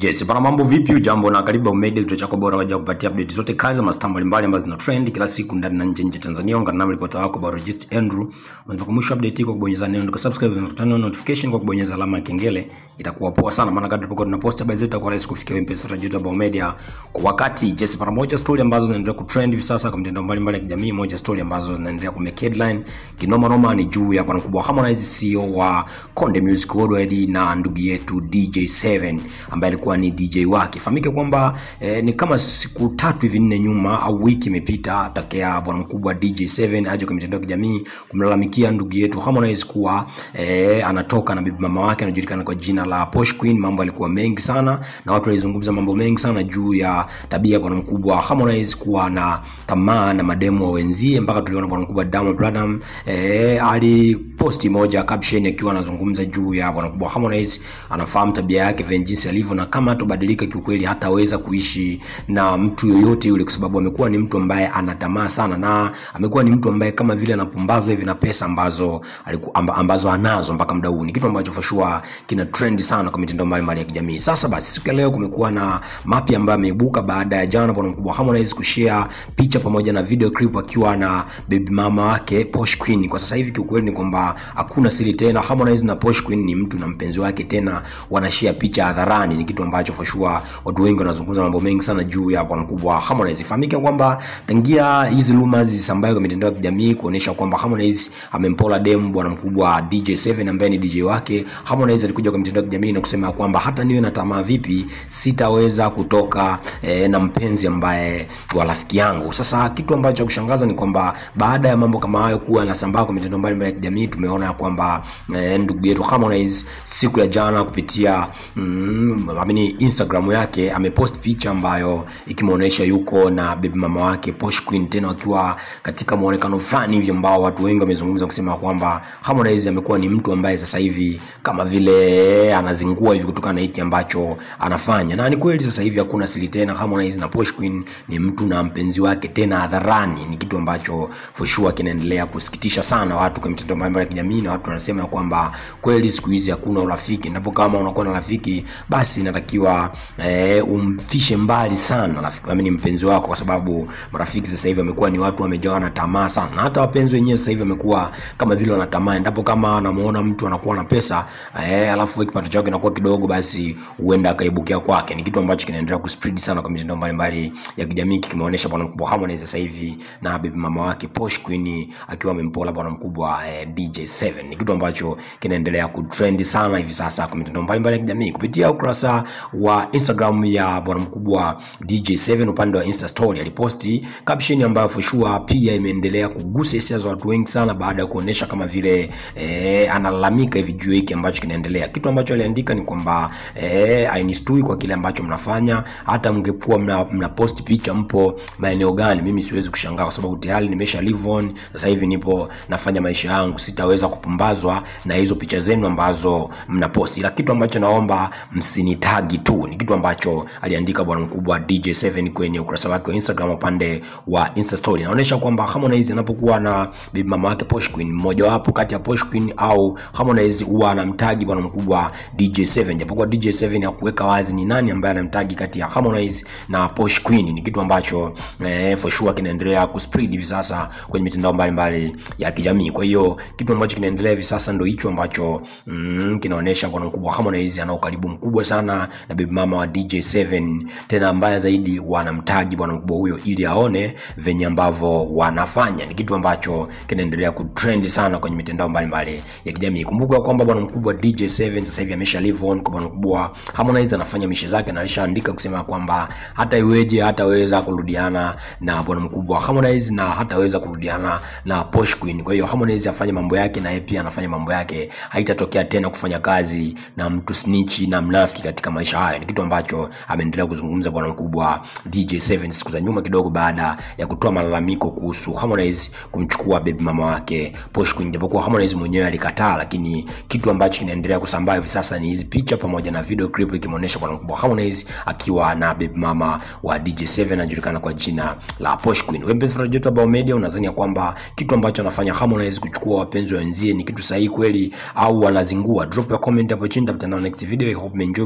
Yes, bana mambo vipi? Ujambo na karibu Umedia, kituo chako bora waja kupatia update zote kazi za mastaa mbalimbali ambazo zina trend kila siku ndani na nje nje Tanzania. Ungana nami ripota wako Barojist Andrew. Unaweza kumusha update kwa kubonyeza neno ndiko subscribe na kutana notification kwa kubonyeza alama ya kengele. Itakuwa poa sana maana kadri tunapokuwa tunapost habari zetu itakuwa rahisi kufikia wewe mpenzi wa YouTube Umedia kwa wakati. Yes, bana moja story ambazo zinaendelea kutrend hivi sasa kwa mitandao mbalimbali ya kijamii, moja story ambazo zinaendelea ku make headline kinoma noma ni juu ya bwana mkubwa Harmonize CEO wa Konde Music Worldwide na ndugu yetu DJ7 ambaye alikuwa ni DJ wake. Fahamike kwamba eh, ni kama siku tatu hivi nne nyuma au wiki imepita tokea bwana mkubwa DJ7 aje kwa mitandao ya kijamii kumlalamikia ndugu yetu Harmonize kuwa eh, anatoka na bibi mama wake anajulikana kwa jina la Posh Queen. Mambo alikuwa mengi sana na watu walizungumza mambo mengi sana juu ya tabia ya bwana mkubwa Harmonize kuwa na tamaa na mademu wa wenzie, mpaka tuliona bwana mkubwa Diamond Platnumz eh, aliposti moja caption akiwa anazungumza juu ya bwana mkubwa Harmonize, anafahamu tabia yake vile jinsi alivyo, na kama hatobadilika kiukweli hataweza kuishi na mtu yoyote yule, kwa sababu amekuwa ni mtu ambaye ana tamaa sana, na amekuwa ni mtu ambaye kama vile anapumbazwa hivi na pesa ambazo aliku, amba, ambazo anazo mpaka muda huu. Ni kitu ambacho for sure kina trend sana kwa mitandao mbalimbali ya kijamii. Sasa basi, siku ya leo kumekuwa na mapya ambayo ameibuka baada ya jana bwana mkubwa Harmonize kushare picha pamoja na video clip akiwa na baby mama wake Posh Queen. Kwa sasa hivi kiukweli ni kwamba hakuna siri tena, Harmonize na Posh Queen ni mtu na mpenzi wake, tena wanashare picha hadharani. Ni kitu ambacho for sure watu wengi wanazungumza mambo mengi sana juu ya bwana mkubwa Harmonize. Ifahamike kwamba tangia hizi rumors zisambaye kwa mitandao ya kijamii kuonesha kwamba Harmonize amempola demu bwana mkubwa DJ7 ambaye ni DJ wake, Harmonize alikuja kwa mitandao ya kijamii na kusema kwamba hata niwe na tamaa vipi sitaweza kutoka eh, na mpenzi ambaye wa rafiki yangu. Sasa kitu ambacho kushangaza ni kwamba baada ya mambo kama hayo kuwa yanasambaa kwa mitandao mbalimbali ya kijamii, tumeona kwamba eh, ndugu yetu Harmonize siku ya jana kupitia mm, amini Instagram yake amepost picha ambayo ikimuonesha yuko na baby mama wake Posh Queen, tena wakiwa katika muonekano fulani hivi ambao watu wengi wamezungumza kusema kwamba Harmonize amekuwa ni mtu ambaye sasa hivi kama vile anazingua hivi kutokana na hiki ambacho anafanya, na ni kweli sasa hivi hakuna siri tena. Harmonize na Posh Queen ni mtu na mpenzi wake tena hadharani. Ni kitu ambacho for sure kinaendelea kusikitisha sana watu kwa mitandao mbalimbali ya kijamii, na watu wanasema kwamba kweli siku hizi hakuna urafiki, ndipo kama unakuwa na rafiki basi inatakiwa eh, umfishe mbali sana rafiki, amini mpenzi wako, kwa sababu marafiki sasa hivi wamekuwa ni watu wamejawa na tamaa sana, na hata wapenzi wenyewe sasa hivi wamekuwa kama vile wanatamani, ndipo kama anamuona mtu anakuwa na pesa eh, alafu kipato chake kinakuwa kidogo, basi huenda akaibukia kwake. Ni kitu ambacho kinaendelea kuspread sana kwa mitandao mbalimbali ya kijamii, kikimuonesha bwana mkubwa Harmonize sasa hivi na bibi mama wake Posh Queen akiwa amempola bwana mkubwa eh, DJ7. Ni kitu ambacho kinaendelea kutrend sana hivi sasa kwa mitandao mbalimbali ya kijamii kupitia ukurasa wa Instagram ya bwana mkubwa DJ7 upande wa Insta story aliposti caption ambayo for sure pia imeendelea kugusa hisia za watu wengi sana baada ya kuonesha kama vile eh, analalamika hivi juu hiki ambacho kinaendelea. Kitu ambacho aliandika ni kwamba eh, ainistui kwa kile ambacho mnafanya, hata mngekuwa mna, mna post picha mpo maeneo gani, mimi siwezi kushangaa kwa sababu tayari nimesha live on. Sasa hivi nipo nafanya maisha yangu, sitaweza kupumbazwa na hizo picha zenu ambazo mnaposti, ila kitu ambacho naomba msinitagi tu. Ni kitu ambacho aliandika bwana mkubwa DJ7 kwenye ukurasa wake wa Instagram upande wa Insta story. Inaonyesha kwamba Harmonize anapokuwa na bibi mama wake Posh Queen, mmoja wapo kati ya Posh Queen au Harmonize huwa anamtagi bwana mkubwa DJ7, japokuwa DJ7 hakuweka wazi ni nani ambaye anamtagi kati ya Harmonize na Posh Queen. Ni kitu ambacho eh, for sure kinaendelea kuspread hivi sasa kwenye mitandao mbalimbali ya kijamii. Kwa hiyo kitu ambacho kinaendelea hivi sasa ndio hicho ambacho mm, kinaonyesha bwana mkubwa Harmonize ana ukaribu mkubwa sana na bibi mama wa DJ7, tena mbaya zaidi wanamtagi bwana mkubwa huyo ili aone venye ambavyo wanafanya. Ni kitu ambacho kinaendelea kutrend sana kwenye mitandao mbalimbali ya kijamii. Kumbuka kwamba bwana mkubwa DJ7 sasa hivi amesha live on kwa bwana mkubwa Harmonize, anafanya mishe zake na alishaandika kusema kwamba hata iweje hataweza kurudiana na bwana mkubwa Harmonize na hataweza kurudiana na Posh Queen. Kwa hiyo Harmonize afanye mambo yake na yeye pia anafanya mambo yake, haitatokea tena kufanya kazi na mtu snitch na mnafiki katika maisha haya. Ni kitu ambacho ameendelea kuzungumza bwana mkubwa DJ7 siku za nyuma kidogo, baada ya kutoa malalamiko kuhusu Harmonize kumchukua baby mama wake Posh Queen, japokuwa Harmonize mwenyewe alikataa, lakini kitu ambacho kinaendelea kusambaa hivi sasa ni hizi picha pamoja na video clip ikimuonesha bwana mkubwa Harmonize akiwa na baby mama wa DJ7 anajulikana kwa jina la Posh Queen. Wewe mpenzi wa YouTube Media, unadhani kwamba kitu ambacho anafanya Harmonize kuchukua wapenzi wenzie ni kitu sahihi kweli au wanazingua? Drop your comment hapo chini, tutakutana next video. I hope you enjoy. Mpaka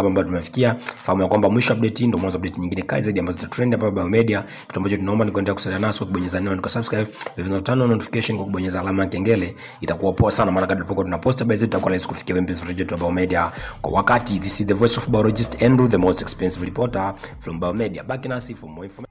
ambayo tumefikia. Fahamu ya kwamba mwisho update hii ndio mwanzo update nyingine kali zaidi ambazo zitatrend hapa Biomedia. Kitu ambacho tunaomba ni kuendelea kusalia nasi kwa kubonyeza neno kwa subscribe, vivyo tano notification kwa kubonyeza alama ya kengele. Itakuwa poa sana, maana kadri tunapokuwa tunapost habari zetu itakuwa rahisi kufikia wewe mpenzi wetu wa Biomedia kwa wakati. This is the voice of biologist Andrew, the most expensive reporter from Biomedia. Back nasi for more information.